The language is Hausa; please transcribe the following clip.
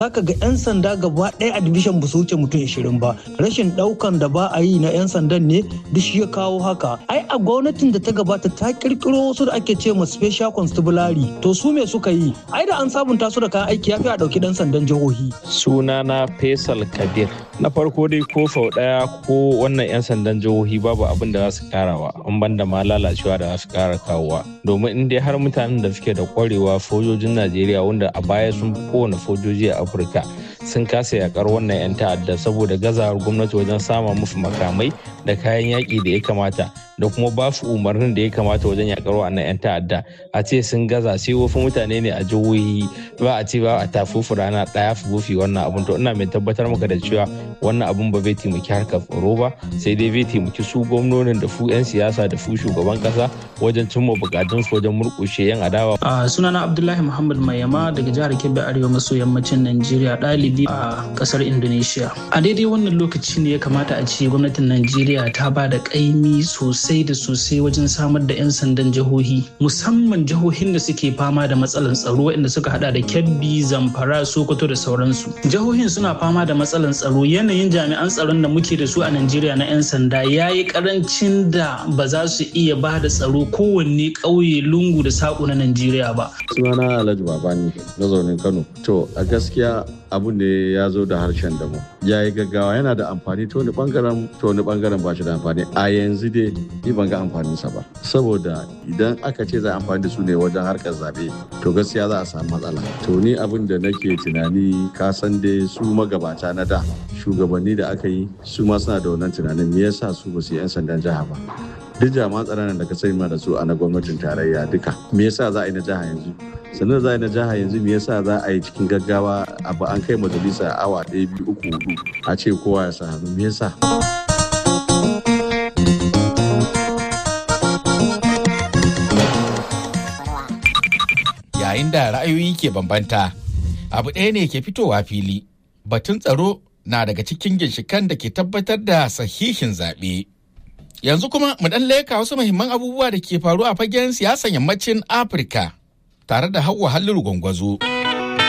zaka ga 'yan sanda gaba ɗaya a division ba su wuce mutum 20 ba rashin ɗaukan da ba a yi na 'yan sandan ne duk shi ya kawo haka ai a gwamnatin da ta gabata ta kirkiro wasu da ake ce ma special constabulary to su me suka yi ai da an sabunta su da kayan aiki ya fi a ɗauki ɗan sandan jihohi sunana faisal kabir na farko dai ko sau ɗaya ko wannan 'yan sandan jihohi babu abin da za su karawa an banda ma lalacewa da za su kara kawowa domin in dai har mutanen da suke da kwarewa sojojin najeriya wanda a baya sun fi kowane sojoji a afirka sun kasa yakar wannan 'yan ta'adda saboda gazawar gwamnati wajen sama musu makamai da kayan yaƙi da ya kamata da kuma ba su umarnin da ya kamata wajen yakar wannan 'yan ta'adda a ce sun gaza sai wasu mutane ne a jihohi ba a ce ba a tafufu rana ɗaya su bufi wannan abun to ina mai tabbatar maka da cewa wannan abun ba zai taimaki harkar tsaro ba sai dai zai taimaki su gwamnonin da su 'yan siyasa da su shugaban kasa wajen cimma bukatun su wajen murƙushe 'yan adawa. a sunana abdullahi muhammad mayama daga jihar kebbi arewa maso yammacin najeriya ɗalibi a ƙasar indonesia a daidai wannan lokaci ne ya kamata a ce gwamnatin najeriya ta ba da ƙaimi sosai da sosai wajen samar da 'yan sandan jihohi musamman jihohin da suke fama da matsalan tsaro waɗanda suka hada da kebbi zamfara sokoto da sauransu jihohin suna fama da matsalan tsaro yanayin jami'an tsaron da muke da su a najeriya na 'yan sanda ya yi karancin da ba za su iya ba da tsaro kowanne ƙauye lungu da saƙo na najeriya ba sunana alhaji babani mazaunin kano to a gaskiya abu ne ya zo da harshen damu ya yi gaggawa yana da amfani ta wani bangaren ta wani bangaren ba shi da amfani a yanzu dai ni ban ga amfaninsa ba saboda idan aka ce za a amfani da su ne wajen harkar zabe to gaskiya za a samu matsala to ni abin da nake tunani ka san dai su magabata na da shugabanni da aka yi su ma suna da wannan tunanin me yasa su ba su yi 'yan sandan jiha ba duk jami'an tsaron da ka sani ma da su a na gwamnatin tarayya duka me yasa za a yi na jiha yanzu sannan za a yi na jiha yanzu me yasa za a yi cikin gaggawa abu an kai majalisa awa ɗaya biyu uku hudu a ce kowa ya sa hannu me yasa yayin da ra'ayoyi ke bambanta abu ɗaya ne ke fitowa fili batun tsaro na daga cikin ginshikan da ke tabbatar da sahihin zaɓe. Yanzu kuma mu ɗan leka wasu muhimman abubuwa da ke faru a fagen siyasan yammacin Afirka tare da Hauwa Halliru Gwangwazo.